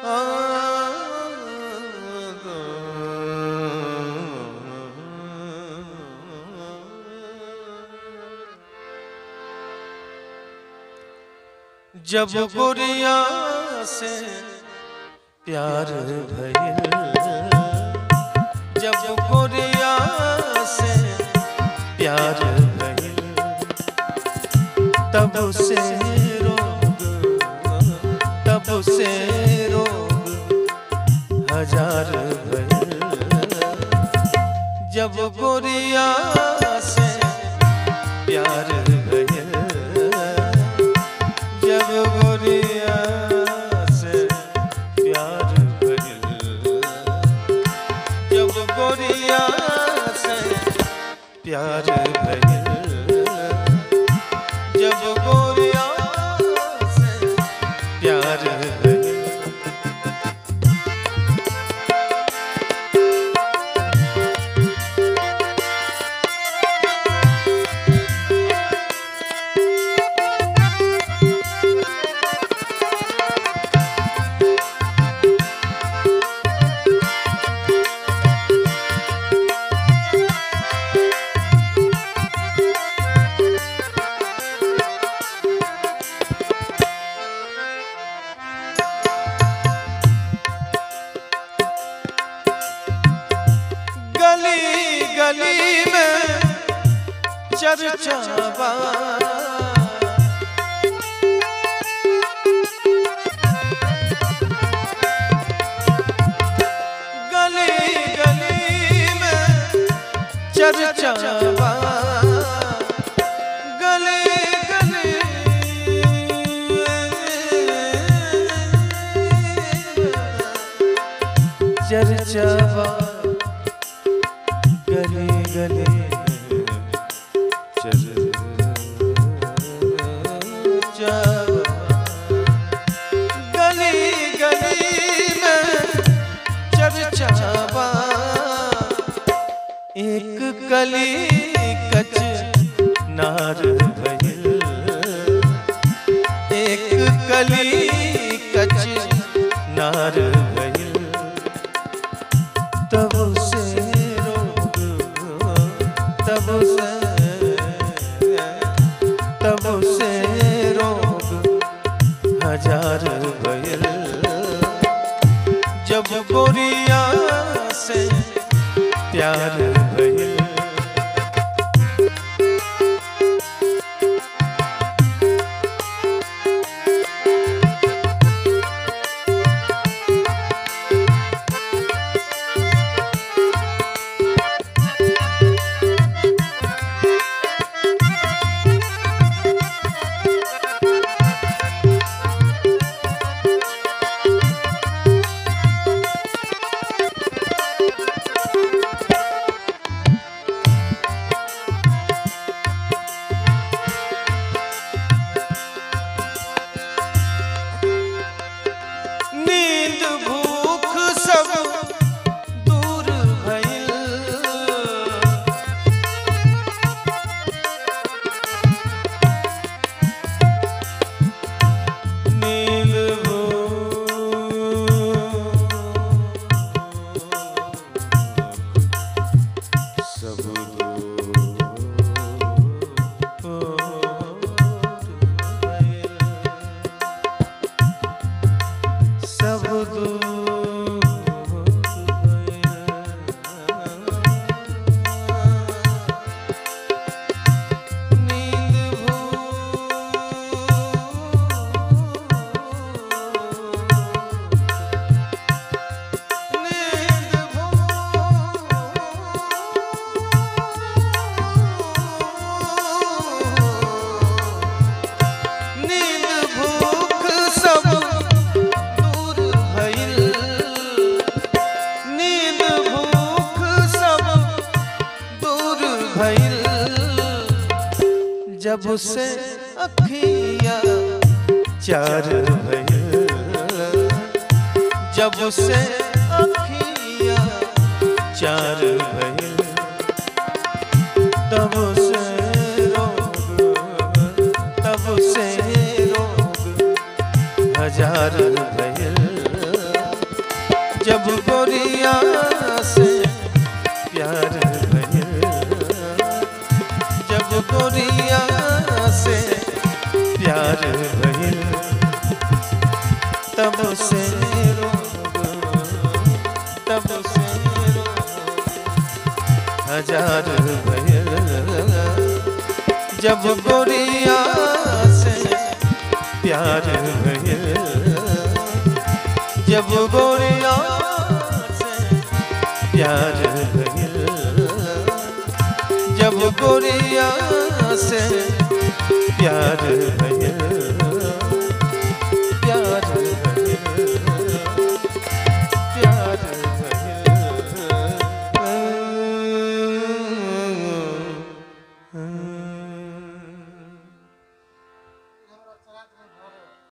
जब गोरिया से प्यार भइल जब गोरिया से प्यार भइल तब से रोग तब से रोग हजार भइल जब गोरिया से प्यार भइल जब गोरिया से प्यार भइल जब गोरिया से प्यार भइल जब गोरिया से प्यार भइल गली गली में चर्चा बा गली गली में चर्चा बा गली गली चर्चा बा गली गली चल गली गली में चर्चावा एक कली कच नार भइल एक कली कच नार भइल तब से रोग तब से तब से रोग हजार भइल जब गोरिया से प्यार भइल नींद भूख सब दूर भइल नींद भूख सब दूर भइल सब दूर भइल। नींद भूख, नींद भूख, नींद भूख सब दूर भइल नींद भूख सब दूर भइल जब से अखिया चार भइल जब से अखिया चार भइल तब से रोग तब से रोग हजार भइल जब गोरिया से प्यार भइल जब गोरिया से प्यार भइल तब से रोग तब से रोग हजार भइल जब गोरिया से प्यार भइल जब गोरिया से प्यार भइल जब गोरिया से प्यार भइल